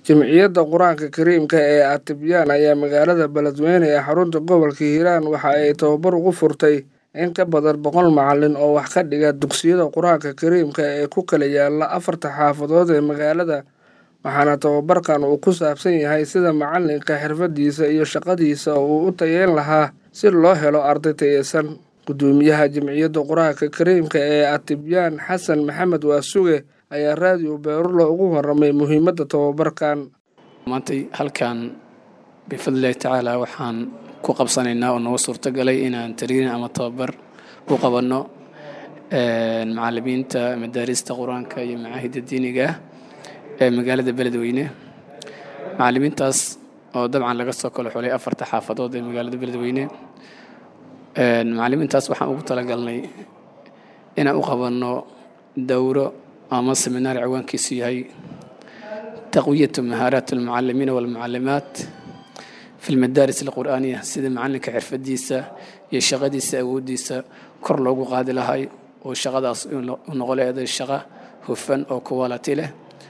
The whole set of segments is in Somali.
Jamciyadda Qur'aanka Kariimka ee Atibyaan ayaa magaalada Beledweyne ee xarunta gobolka Hiiraan waxa ay tababar ugu furtay in ka badan boqol macalin oo wax ka dhiga dugsiyada Qur'aanka Kariimka ee ku kala yaala afarta xaafadood ee magaalada waxaana tababarkan uu ku saabsan yahay sida macalinka xirfadiisa iyo shaqadiisa uu u tayeyn lahaa si loo helo arday tayeysan gudoomiyaha jamciyadda qur-aanka kariimka ee atibyaan xasan maxamed waasuge ayaa raadiyo beerulo ugu waramay muhiimadda tababarkan maantay halkan bifadlillahi tacaala waxaan ku qabsanaynaa oo nooga suurtagalay inaan tariirin ama tababar u qabanno macalimiinta madaarista qur-aanka iyo macaahidda diiniga ah ee magaalada beledweyne macalimiintaas oo dabcan laga soo kala xulay afarta xaafadood ee magaalada beledweyne macalimiintaas waxaan ugu talagalnay inaan u qabanno dowro ama seminaar ciwaankiisu yahay taqwiyatu mahaaraat almucalimiina walmucalimaat fi lmadaaris alqur'aaniya sida macalinka xirfadiisa iyo shaqadiisa awooddiisa kor loogu qaadi lahay oo shaqadaas u noqoleeday shaqo hufan oo quality leh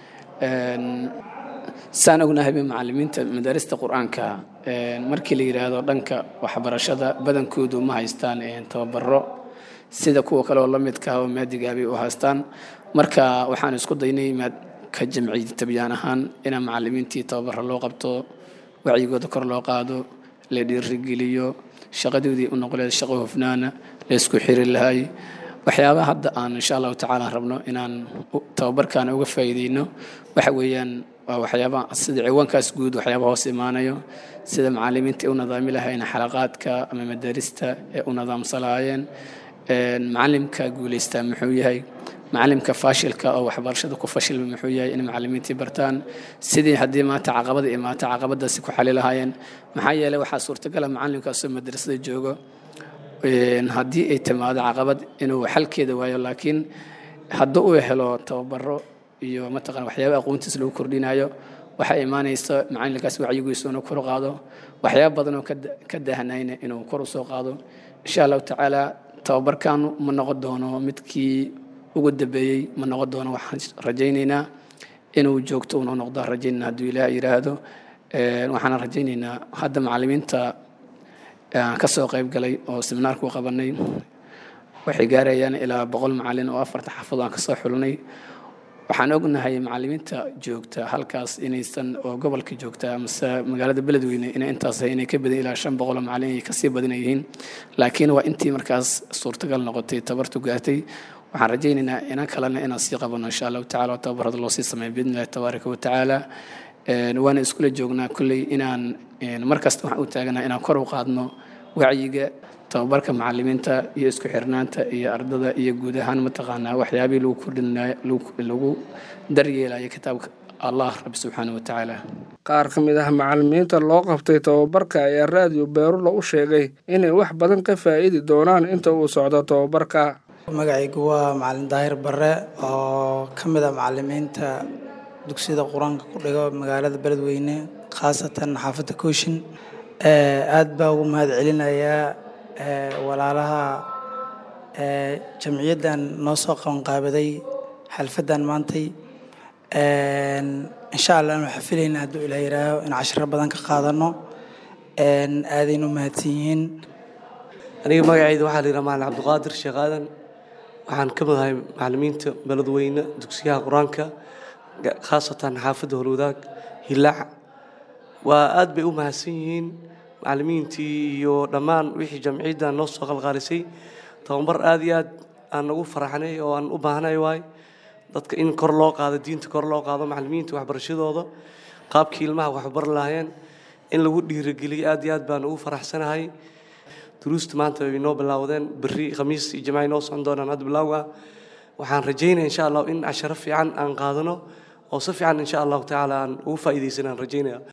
saan ognahayba macalimiinta madaarista qur-aanka markii la yidhaahdo dhanka waxbarashada badankoodu ma haystaan tababaro sida kuwa kale oo la midka oo maadigaabay u haystaan marka waxaan isku daynay ka jamciya tabyaan ahaan inaan macalimiintii tababaro loo qabto wacyigooda kor loo qaado la dhiirigeliyo shaqadoodii u noqoleed shaqo hufnaana la isku xiri lahay waxyaabaha hadda aan insha allahu tacaala rabno inaan tababarkan uga faa'iideyno waxa weeyaan waa waxyaaba sida ciwaankaas guud waxyaaba hoos imaanayo sida macalimiinta ay u nadaami lahayn xalaqaadka ama madaarista ee u nadaamsan lahaayeen macalimka guulaystaa muxuu yahay macalimka faashilka oo waxbarashada ku fashilma muxuu yahay in macalimiintii bartaan sidii haddii maanta caqabada imaata caqabadaasi ku xali lahaayeen maxaa yeelay waxaa suurtagala macalimkaasoo madrasada joogo haddii ay timaado caqabad inuu xalkeeda waayo laakiin haddii uu helo tababaro iyo mataqana waxyaaba aqoontiis lagu kordhinayo waxaa imaanaysa macalinkaas wacyigiisu inuu kor qaado waxyaaba badan oo ka daahanayna inuu kor usoo qaado insha allahu tacaala tababarkan ma noqon doono midkii ugu dambeeyey ma noqon doono waxaan rajaynaynaa inuu joogto una noqdo rajaynayna hadduu ilaah yidhaahdo waxaana rajaynaynaa hadda macalimiinta aan ka soo qayb galay oo seminaarku qabanay waxay gaarayaan ilaa boqol macalin oo afarta xaafado aan kasoo xulnay waxaan ognahay macalimiinta joogta halkaas inaysan oo gobolka joogta amase magaalada beledweyne inay intaas inay ka badan ilaa shan boqol oo macalin ay kasii badan yihiin laakiin waa intii markaas suurtagal noqotay tabartu gaartay waxaan rajaynaynaa inaan kalena inaan sii qabano insha allahu tacala oo tababarada loo sii sameeyo biidni illahi tabaaraka wa tacaala waana iskula joognaa kulley inaan markasta waxaan u taaganaa inaan kor u qaadno wacyiga tababarka macalimiinta iyo isku xirnaanta iyo ardada iyo guud ahaan mataqaanaa waxyaabihii lagu kordhinay lagu daryeelaya kitaabka allah rabbi subxaana wa tacaala qaar ka mid ah macalimiinta loo qabtay tababarka ayaa raadiyo beerulo u sheegay inay wax badan ka faa'iidi doonaan inta uu socdo tababarka magacaygu waa macalin daahir bare oo ka mid ah macalimiinta dugsiyada qur-aanka ku dhigo magaalada beledweyne khaasatan xaafadda kooshin aad baa ugu mahad celinayaa walaalaha jamciyaddan noo soo qabanqaabaday xalfaddan maantay insha allah anu xafilayna hadduu ilaa yihaaho in cashiro badan ka qaadano aadaynu mahadsan yihiin aniga magacayda waxaa la yidhaha macalin cabdiqaadir sheekh aadan waxaan ka mid ahay macalimiinta beledweyne dugsiyaha qur-aanka khaasatan xaafadda holwadaag hilaac waa aad bay u mahadsan yihiin macalimiintii iyo dhammaan wixii jamciyaddan noo soo qalqaalisay tababar aad iyo aad aan nagu faraxnay oo aan u baahnay waay dadka in kor loo qaado diinta kor loo qaado macalimiinta waxbarashadooda qaabkii ilmaha waxbar lahaayeen in lagu dhiirigeliyo aad iyo aad baan ugu faraxsanahay duruusta maanta way noo bilaawdeen berri khamiis iyo jimaaci noo socon doonaan hadda bilowga waxaan rajaynaya insha allah in casharo fiican aan qaadano oo si fiican insha allahu tacaala aan ugu faa'iidaysanaan rajaynaya